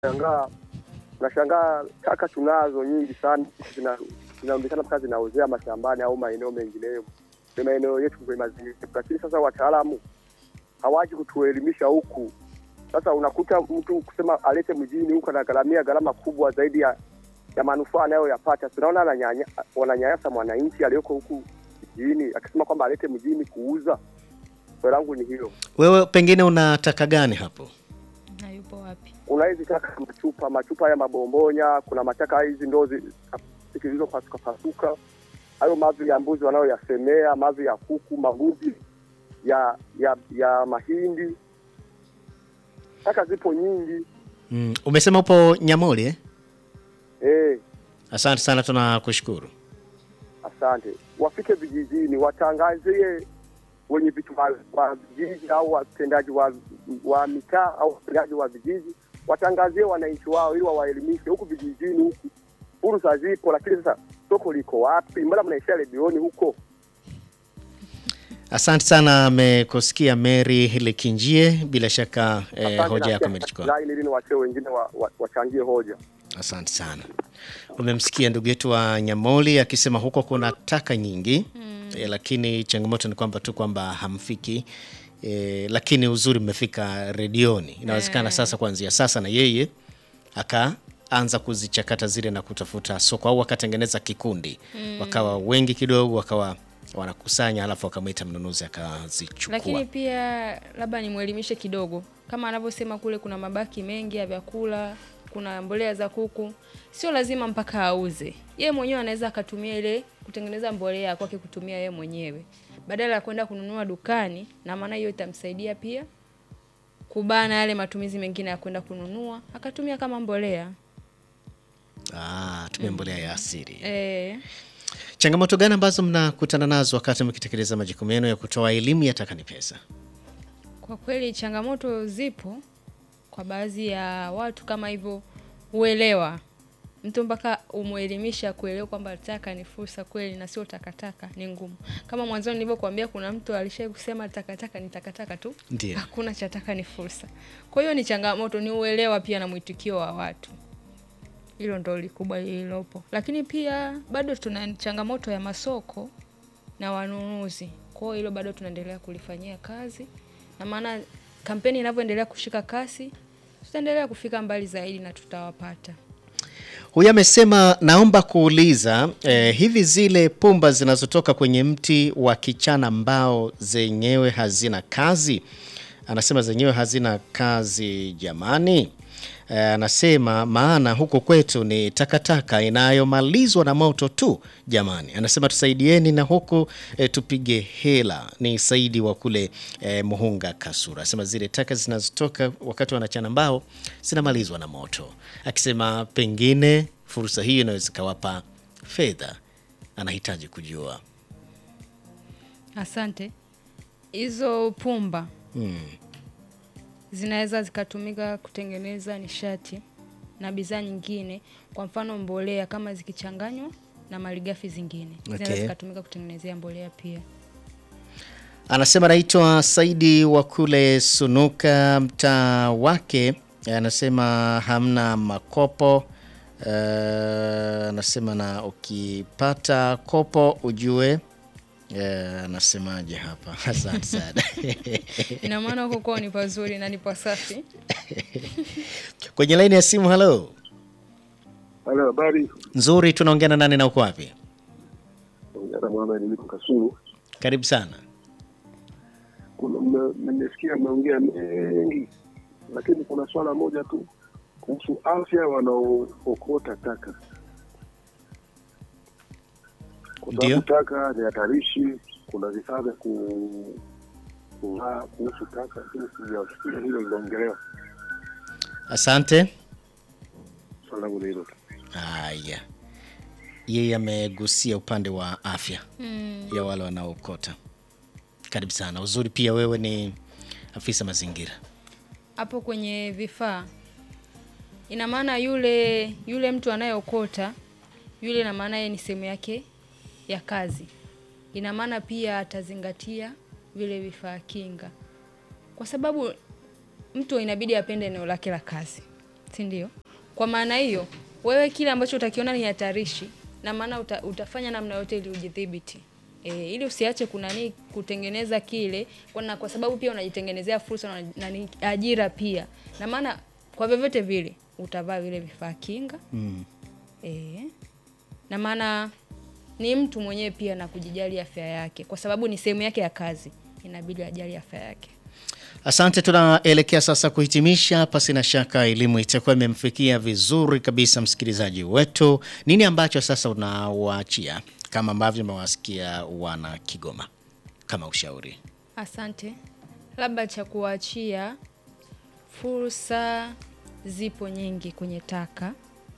Shangaa unashangaa taka tunazo nyingi sana zina- zinaonekana mpaka zinaozea mashambani au maeneo mengineyo kwenye maeneo yetu kwenye mazingira yetu. lakini sasa wataalamu hawaji kutuelimisha huku. Sasa unakuta mtu kusema alete mjini huku anagharamia gharama kubwa zaidi ya ya manufaa anayoyapata. Tunaona ananyanya- wananyanyasa mwananchi aliyoko huku mjini akisema kwamba alete mjini kuuza. Swali langu ni hilo. Wewe pengine unataka gani hapo? na yupo wapi? kuna hizi taka machupa machupa ya mabombonya, kuna mataka hizi ndoo zi- zilizopasuka pasuka, hayo mavi ya mbuzi wanayoyasemea, mavi ya kuku, maguzi ya ya ya mahindi. Taka zipo nyingi Mm, umesema upo Nyamoli eh? eh. Asante sana, tunakushukuru. Asante. Wafike vijijini, watangazie wenye vitu wa, wa vijiji au watendaji wa, wa mitaa au watendaji wa vijiji, watangazie wananchi wao ili wawaelimishe huku vijijini. Huku fursa zipo, lakini sasa soko liko wapi? Mbona mnaishia redioni huko? Asante sana, amekusikia Mary Lekinjie. Bila shaka eh, Asante, hoja na yako pia imechukua. laini ili niwachie wengine wa- wa- wachangie hoja. Asante sana. Umemsikia ndugu yetu wa Nyamoli akisema huko kuna taka nyingi e, lakini changamoto ni kwamba tu kwamba hamfiki e, lakini uzuri mmefika redioni. Inawezekana sasa kuanzia sasa na yeye akaanza kuzichakata zile na kutafuta soko au wakatengeneza kikundi wakawa wengi kidogo, wakawa wanakusanya, alafu wakamwita mnunuzi akazichukua. Lakini pia labda nimwelimishe kidogo, kama anavyosema kule kuna mabaki mengi ya vyakula, kuna mbolea za kuku, sio lazima mpaka auze. Yeye mwenyewe anaweza akatumia ile kutengeneza mbolea kwake kutumia yeye mwenyewe badala ya kwenda kununua dukani, na maana hiyo itamsaidia pia kubana yale matumizi mengine ya kwenda kununua, akatumia kama mbolea Ah, tumia mbolea ya asili. eh. Changamoto gani ambazo mnakutana nazo wakati mkitekeleza majukumu yenu ya kutoa elimu ya taka ni pesa? Kwa kweli changamoto zipo kwa baadhi ya watu, kama hivyo uelewa mtu mpaka umwelimisha kuelewa kwamba taka ni fursa kweli na sio takataka, ni ngumu. Kama mwanzoni nilivyokuambia, kuna mtu alishai kusema takataka ni takataka tu, Ndio. hakuna cha taka ni fursa. Kwa hiyo ni changamoto, ni uelewa pia na mwitikio wa watu, hilo ndo likubwa lililopo. Lakini pia bado tuna changamoto ya masoko na wanunuzi. Kwa hiyo hilo bado tunaendelea kulifanyia kazi, na maana kampeni inavyoendelea kushika kasi, tutaendelea kufika mbali zaidi na tutawapata. Huyu amesema naomba kuuliza eh, hivi zile pumba zinazotoka kwenye mti wa kichana mbao zenyewe hazina kazi? Anasema zenyewe hazina kazi jamani. Eh, anasema maana huko kwetu ni takataka inayomalizwa na moto tu jamani. Anasema tusaidieni na huku eh, tupige hela. Ni Saidi wa kule eh, Muhunga Kasura. Anasema zile taka zinazotoka wakati wanachana mbao zinamalizwa na moto, akisema pengine fursa hiyo inaweza ikawapa fedha. Anahitaji kujua Asante. Hizo pumba hmm. zinaweza zikatumika kutengeneza nishati na bidhaa nyingine, kwa mfano mbolea, kama zikichanganywa na malighafi zingine zinaweza Okay. zikatumika kutengenezea mbolea pia. Anasema naitwa Saidi wa kule Sunuka, mtaa wake. Anasema hamna makopo. Eh, anasema na ukipata kopo ujue. Eh, anasemaje hapa? Asante sana. Ina maana huko kwao ni pazuri na ni pasafi. Kwenye laini ya simu, halo. Halo, habari. Nzuri, tunaongea na nani na uko wapi? Ongera Mohamed, niko Kasulu. Karibu sana. Kuna mme- nimesikia mmeongea mengi, lakini kuna swala moja tu kuhusu afya wanaookota taka, kwa Ndio. sababu taka ni hatarishi. Kuna vifaa vya ku kung'aa kuhusu taka, lakini sijasikia hilo linaongelewa. Asante. Swala langu ni hilo tu. Haya, yeye amegusia upande wa afya ya wale wanaokota. Karibu sana. Uzuri pia wewe ni afisa mazingira. hapo kwenye vifaa, ina maana yule yule mtu anayeokota yule, ina maana yeye ni sehemu yake ya kazi, ina maana pia atazingatia vile vifaa kinga, kwa sababu mtu inabidi apende eneo lake la kazi. si ndio? Kwa maana hiyo, wewe kile ambacho utakiona ni hatarishi, na maana uta, utafanya namna yote ili ujidhibiti e, ili usiache kunani kutengeneza kile kwa, na kwa sababu pia unajitengenezea fursa na, na ni ajira pia, na maana kwa vyovyote vile utavaa vile vifaa kinga Mm. e, na maana ni mtu mwenyewe pia na kujijali afya yake, kwa sababu ni sehemu yake ya kazi, inabidi ajali afya yake. Asante, tunaelekea sasa kuhitimisha. Pasi na shaka elimu itakuwa imemfikia vizuri kabisa msikilizaji wetu. Nini ambacho sasa unawaachia kama ambavyo umewasikia wana Kigoma kama ushauri? Asante. Labda cha kuachia, fursa zipo nyingi kwenye taka,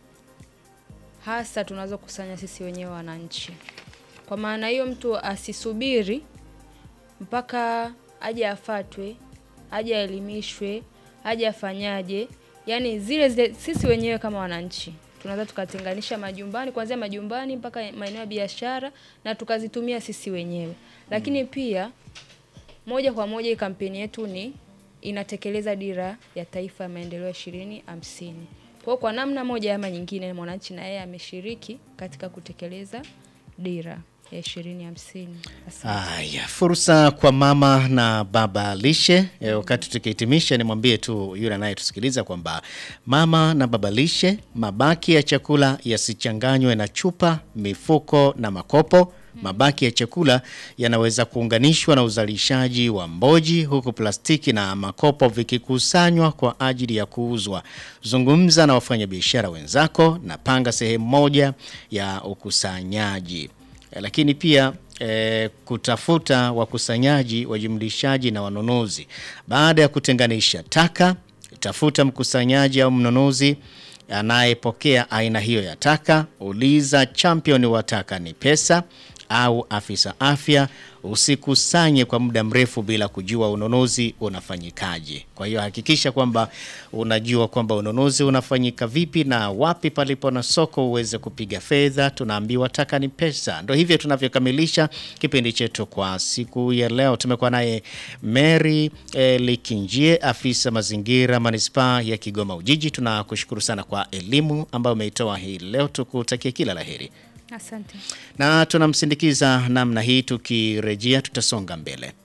hasa tunazokusanya sisi wenyewe wananchi. Kwa maana hiyo, mtu asisubiri mpaka aje afatwe, aje aelimishwe, aje afanyaje. Yaani zile, zile sisi wenyewe kama wananchi tunaweza tukatenganisha majumbani, kuanzia majumbani mpaka maeneo ya biashara, na tukazitumia sisi wenyewe, lakini pia moja kwa moja hii kampeni yetu ni inatekeleza dira ya taifa ya maendeleo ishirini hamsini. Kwa hiyo kwa namna moja ama nyingine, mwananchi na yeye ameshiriki katika kutekeleza dira ya ishirini hamsini. Asante. Haya, fursa kwa mama na baba lishe. E, wakati tukihitimisha, nimwambie tu yule anayetusikiliza kwamba mama na baba lishe, mabaki ya chakula yasichanganywe na chupa, mifuko na makopo. Mabaki ya chakula yanaweza kuunganishwa na uzalishaji wa mboji, huku plastiki na makopo vikikusanywa kwa ajili ya kuuzwa. Zungumza na wafanyabiashara wenzako na panga sehemu moja ya ukusanyaji. Eh, lakini pia eh, kutafuta wakusanyaji, wajumlishaji na wanunuzi. Baada ya kutenganisha taka, tafuta mkusanyaji au mnunuzi anayepokea aina hiyo ya taka. Uliza champion wa taka ni pesa au afisa afya. Usikusanye kwa muda mrefu bila kujua ununuzi unafanyikaje. Kwa hiyo hakikisha kwamba unajua kwamba ununuzi unafanyika vipi na wapi palipo na soko uweze kupiga fedha. Tunaambiwa taka ni pesa. Ndo hivyo tunavyokamilisha kipindi chetu kwa siku ya leo. Tumekuwa naye Mary eh, Likinjie, afisa mazingira manispaa ya Kigoma Ujiji. Tunakushukuru sana kwa elimu ambayo umeitoa hii leo, tukutakie kila laheri Asante. na tunamsindikiza namna hii. Tukirejea tutasonga mbele.